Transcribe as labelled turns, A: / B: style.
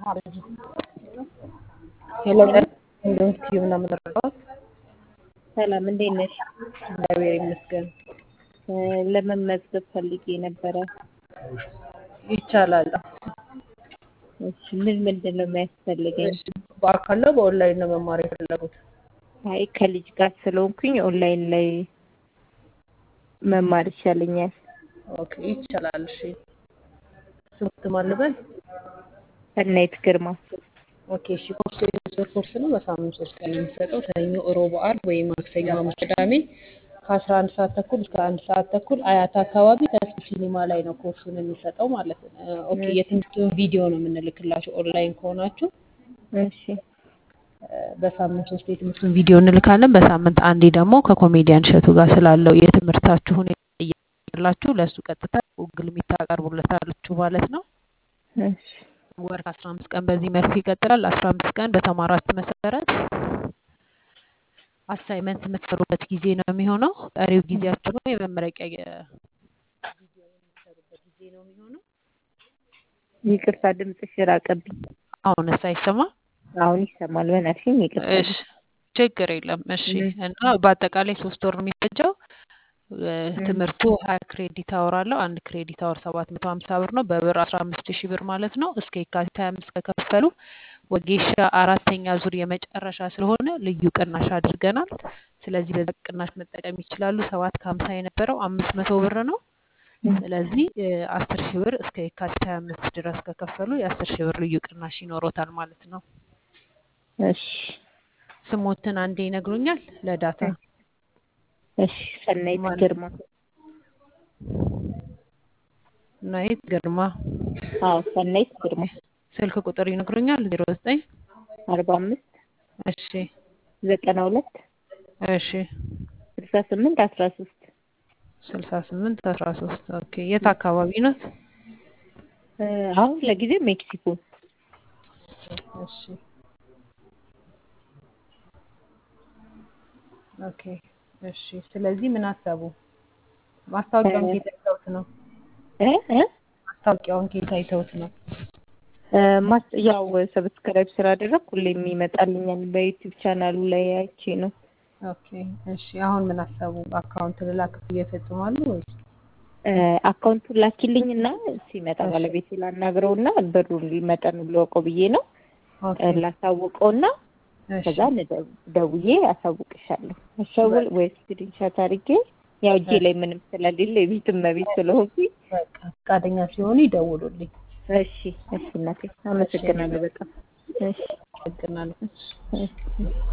A: ሄሎ እንደውን ቲዩብ ነው የምንረዳት።
B: ሰላም እንዴት ነሽ?
A: እግዚአብሔር ይመስገን
B: እ ለመመዝገብ ፈልጌ ነበረ።
A: ይቻላል።
B: እሺ ምን ምንድን ነው የሚያስፈልገኝ?
A: እሺ በአካል ነው በኦንላይን ነው መማር የፈለጉት?
B: አይ ከልጅ ጋር ስለሆንኩኝ ኦንላይን ላይ መማር ይሻለኛል።
A: ኦኬ ይቻላል። እሺ ስሙት ማን ልበል?
B: ሰናይት ግርማ።
A: ኦኬ እሺ ኮርስ የሶስት ወር ኮርስ ነው። በሳምንት ሶስት ቀን ነው የሚሰጠው። ሰኞ፣ ሮብ፣ ዓርብ ወይም ማክሰኞ፣ ሐሙስ፣ ቅዳሜ ከአስራ አንድ ሰዓት ተኩል እስከ አንድ ሰዓት ተኩል አያት አካባቢ ተስፋ ሲኒማ ላይ ነው ኮርሱን የሚሰጠው ማለት ነው። ኦኬ የትምህርቱን ቪዲዮ ነው የምንልክላችሁ ኦንላይን ከሆናችሁ
B: እሺ
A: በሳምንት ሶስት የትምህርቱን ቪዲዮ እንልካለን። በሳምንት አንዴ ደግሞ ከኮሜዲያን እሸቱ ጋር ስላለው የትምህርታችሁ ሁኔታ እያላችሁ ለእሱ ቀጥታ ጉግል ሚት ታቀርቡለታላችሁ ማለት ነው።
B: እሺ
A: ወር ከአስራ አምስት ቀን በዚህ መልኩ ይቀጥላል። አስራ አምስት ቀን በተማራችሁ መሰረት አሳይመንት የምትሰሩበት ጊዜ ነው የሚሆነው። ቀሪው ጊዜያችሁ ነው የመመረቂያ ቪዲዮ የምትሰሩበት ጊዜ ነው የሚሆነው።
B: ይቅርታ ድምፅሽ ራቀብኝ።
A: አሁንስ አይሰማም?
B: አሁን ይሰማል። በእናትሽም ይቅርታ።
A: እሺ ችግር የለም። እሺ እና በአጠቃላይ ሶስት ወር ነው የሚፈጀው። ትምህርቱ ሀያ ክሬዲት አወር አለው። አንድ ክሬዲት አወር ሰባት መቶ ሀምሳ ብር ነው። በብር አስራ አምስት ሺህ ብር ማለት ነው። እስከ የካቲት ሀያ አምስት ከከፈሉ ወጌሻ አራተኛ ዙር የመጨረሻ ስለሆነ ልዩ ቅናሽ አድርገናል። ስለዚህ በዛ ቅናሽ መጠቀም ይችላሉ። ሰባት ከሀምሳ የነበረው አምስት መቶ ብር ነው። ስለዚህ አስር ሺህ ብር እስከ የካቲት ሀያ አምስት ድረስ ከከፈሉ የአስር ሺህ ብር ልዩ ቅናሽ ይኖሮታል ማለት ነው።
B: እሺ
A: ስሞትን አንዴ ይነግሩኛል ለዳታ
B: እሺ ሰናይት
A: ማን?
B: ግርማ።
A: ናይት ግርማ።
B: አዎ ሰናይት ግርማ።
A: ስልክ ቁጥር ይነግሩኛል ዜሮ ዘጠኝ
B: አርባ አምስት
A: እሺ
B: ዘጠና ሁለት
A: እሺ
B: ስልሳ ስምንት አስራ ሶስት
A: ስልሳ ስምንት አስራ ሶስት ኦኬ የት አካባቢ ናት?
B: አሁን ለጊዜው ሜክሲኮ።
A: እሺ ኦኬ እሺ ስለዚህ ምን አሰቡ? ማስታወቂያውን ኬት አይተውት ነው?
B: እ እ
A: ማስታወቂያውን ኬት አይተውት ነው?
B: እ ማስ ያው ሰብስክራይብ ስላደረግኩ ሁሌም ይመጣልኛል በዩቲዩብ ቻናሉ ላይ አይቼ ነው።
A: ኦኬ እሺ አሁን ምን አሰቡ? አካውንት ልላክ እየፈጽማሉ ወይስ?
B: እ አካውንቱን ላኪልኝና ሲመጣ ባለቤቴ ላናግረውና ብሩን መጠኑ ልወቀው ብዬ ነው
A: ኦኬ
B: እ ላሳውቀውና
A: እሺ
B: ከዛ ንደ- ደውዬ አሳውቅሻለሁ። አሻውል ወይስ ስክሪንሻት አድርጌ ያው እጄ ላይ ምንም ስለሌለ የቤት እመቤት ስለሆንኩኝ
A: በቃ ፈቃደኛ ሲሆኑ ይደውሉልኝ።
B: እሺ እሺ እናቴ አመሰግናለሁ በጣም እሺ
A: አመሰግናለሁ።
B: እሺ